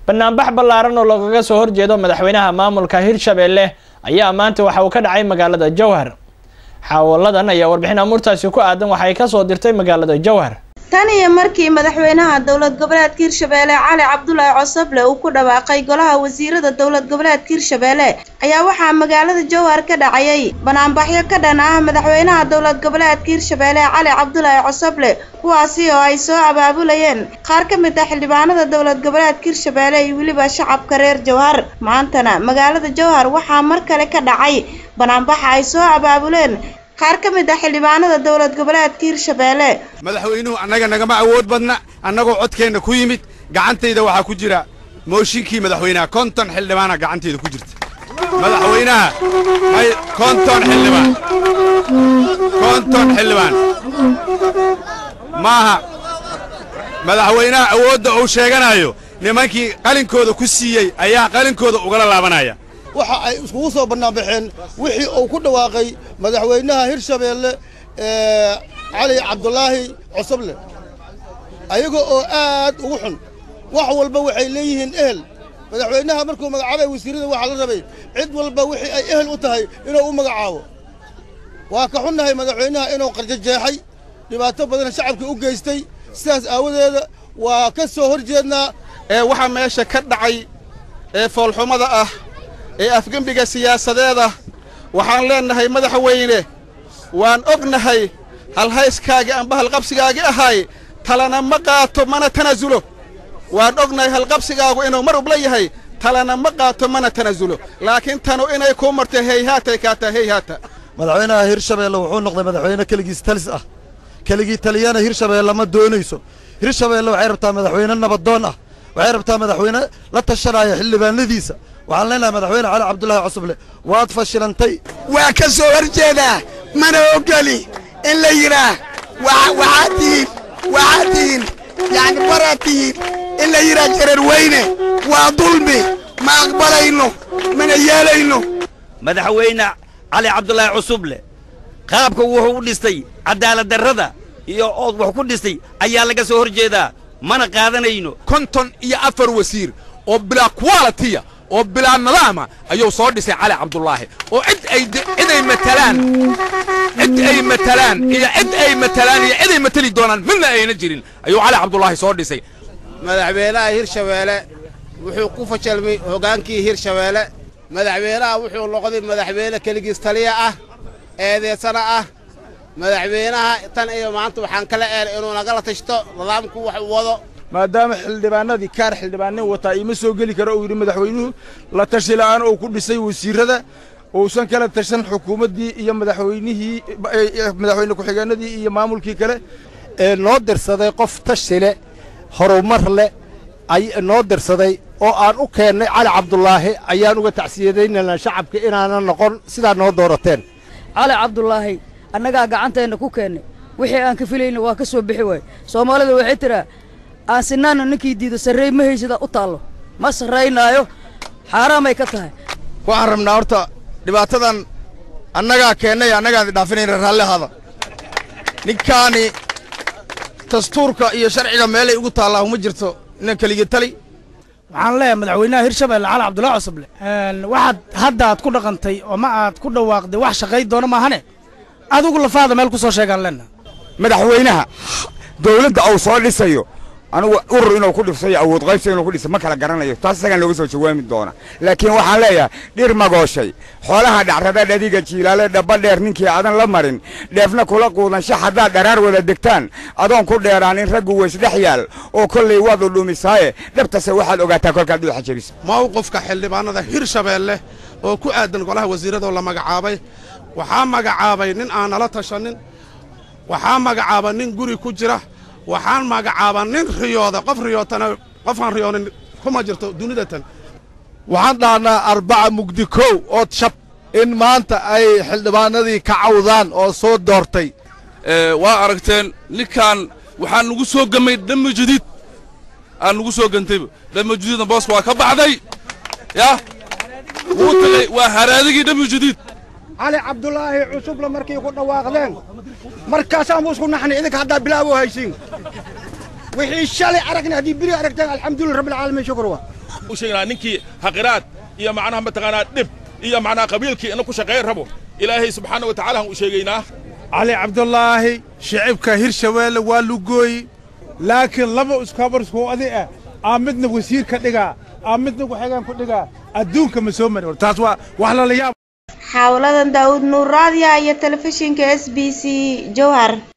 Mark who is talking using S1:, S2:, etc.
S1: banaanbax ballaaran oo loogaga soo horjeedo madaxweynaha maamulka hirshabelle ayaa maanta waxa uu ka dhacay magaalada jowhar xaawaladan ayaa warbixin amuurtaasi ku aadan waxay kasoo dirtay magaalada jowhar
S2: tan iyo markii madaxweynaha dowlad goboleedka hirshabeelle cali cabdulaahi cosoble uu ku dhawaaqay golaha wasiirada dowlad goboleedka hirshabeelle ayaa waxaa magaalada jowhar ka dhacayay banaanbaxyo ka dhan ah madaxweynaha dowlad goboleedka hirshabeelle cali cabdulaahi cosoble kuwaasi oo ay soo abaabulayeen qaar ka mid ah xildhibaanada dowlad goboleedka hirshabeelle iyo weliba shacabka reer jowhar maantana magaalada jowhar waxaa mar kale ka dhacay banaanbaxa ay soo abaabuleen qaar ka mid ah xildhibaanada dowlad goboleedka hirshabeelle
S3: madaxweynuhu annaga nagama awood badna annagoo codkeenna ku yimid gacantayda waxaa ku jira mooshinkii madaxweynaha konton xildhibaana gacantayda ku jirta madaxweynaha may konton xildhibaan konton xildhibaan maaha madaxweynaha awoodda uu sheeganayo nimankii qalinkooda ku siiyey ayaa qalinkooda ugala laabanaya
S4: waxa ay iskugu soo bannaanbaxeen wixii uu ku dhawaaqay madaxweynaha hirshabeelle cali cabdulaahi cosoble ayaga oo aad ugu xun wax walba waxay leeyihiin ehel madaxweynaha markuu magacaabay wasiirada waxaa la rabay cid walba wixii ay ehel u tahay inuu u magacaabo waa ka xunnahay madaxweynaha inuu qarjajeexay dhibaato badan shacabkii u geystay sidaas aawadeeda waa ka soo hor jeednaa
S5: ee waxaa meesha ka dhacay ee foolxumada ah ee afgembiga siyaasadeeda waxaan leennahay madaxweyne waan ognahay halhayskaagii amba halqabsigaagii ahay talana ma qaato mana tanasulo waan ognahay halqabsigaagu inuu mar ubla yahay talana ma qaato mana tanasulo laakiin tanu inay kuu martay heyhaatay kaataa heyhaata
S4: madaxweynaha hirshabeelle wuxuu noqday madaxweyne keligiis talis ah keligii taliyana hirshabeelle ma doonayso hirshabeelle waxay rabtaa madaxweyne nabadoon ah waxay rabtaa madaxweyne la tashanaya xildhibaanadiisa waxaan leenahay madaxweyne cali cabdulaahi cosoble waad fashilantay
S6: waa ka soo hor jeedaa mana ogoli in la yidhaah waxaad tihiin waxaad tihiin yacni baraad tihiin in la yidhaah jareer weyne waa dulmi ma aqbalayno mana yeelayno
S7: madaxweyne cali cabdulaahi cusuble qaabka wuxuu u dhistay cadaaladdarrada iyo ood wax ku dhistay ayaa laga soo hor jeedaa mana qaadanayno
S3: konton iyo afar wasiir oo bilaa qualitiya oo bilaa nidaama ayuu soo dhisay cali cabdulaahi oo cid ay cid ay matalaan cid ay matalaan iyo cid ay matalaan iyo cid ay matali doonaan midna ayna jirin ayuu cali cabdulaahi soo dhisay
S5: madaxweynaha hirshabeelle wuxuu ku fashalmay hoggaankii hirshabeelle madaxweynaha wuxuu noqday madaxweyne keligiis taliya ah eedeysana ah madaxweynaha tan iyo maanta waxaan kala eer inuu nagala tashto nidaamku wax u wado
S8: maadaama xildhibaanadii kaar xildhibaanin wataa iima soo geli karo uu yidhi madaxweynuhu la tashi la'aan uu ku dhisay wasiirrada uusan kala tashan xukuumaddii iyo madaxweynihii madaxweyne ku-xigeenadii iyo maamulkii kale
S9: ee noo dirsaday qof tashi leh horumar leh ay noo dirsaday oo aan u keennay cali cabdulaahi ayaan uga tacsiyadaynaynaa shacabka inaanan noqon sidaa noo doorateen
S10: cali cabdulaahi annagaa gacanteenna ku keennay wixii aan ka filayna waa ka soo bixi waaye soomaalida waxay tiraa aan sinaanna ninkii diido sarreey ma haysada u taallo ma sarraynaayo xaaraamay ka tahay
S4: waxaan rabnaa horta dhibaatadan annagaa keennay annagaan idhaafinayna raallihaada ninkaani dastuurka iyo sharciga meelay ugu taallaa uma jirto inan keligii tali
S11: waxaan leeyahay madaxweynaha hirshabeelle cali cabdullaahi cosoble waxaad hadda aad ku dhaqantay oo ma aad ku dhawaaqday wax shaqay doona maahane adigu lafaada meel ku soo sheegaan leenna
S12: madaxweynaha dawladda uu soo dhisayo anugu urur inuu ku dhifsayo awood qaybsa inuu ku dhisa ma kala garanayo taas isagaan looga soo jawaami doona laakiin waxaan leeyahay dhir magooshay xoolaha dhacrada dhadiga jiilaale dhaba dheer ninkii aadan la marin dheefna kula quudansha haddaad dharaar wada degtaan adoon ku dheeraanin raggu weysdhex yaal oo kollay waadu dhumisaaye dhabtase waxaad ogaataa kolkaad dhuuxa jebisa
S5: mawqifka xildhibaanada hirshabeelle oo ku aadan golaha wasiirradoo la magacaabay waxaa magacaabay nin aan nala tashanin waxaa magacaaba nin guri ku jira waxaan magacaabaa nin riyooda qof riyootana qofaan riyoonin kuma jirto dunidatan
S9: waxaan dhahnaa arbaca mugdi kow ood shab in maanta ay xildhibaanadii ka cawdaan oo soo doortay
S13: waa aragteen ninkan waxaa nugu soo gamay dhamma jadiid aan nugu soo gantayba dhamma jadiidna booska waa ka baxday yah wuu tagay waa haraadigii dhamma jadiid
S14: cali cabdulaahi cusuble markay ku dhawaaqdeen markaasaan buu isku naxnay idinka haddaa bilaabo haysiin wixii shalay aragna haddii biri aragteen alxamdulilah rabbilcaalamiin shukr wa
S15: u sheegnaa ninkii haqiraad iyo macnaha mataqaanaa dhib iyo macnaha qabiilkii ina ku shaqayn rabo ilaahay subxaana wa tacaala aan u sheegaynaa
S16: cali cabdulaahi shicibka hirshabeelle waa lugooyi laakiin laba iskabarsku adi ah aa midna wasiir ka dhigaa aa midna ku-xigeen ku dhigaa adduunka ma soo mari taas waa wax lala yaab
S2: xawladan daawud nuur raadiya iyo telefishinka s b c jowhar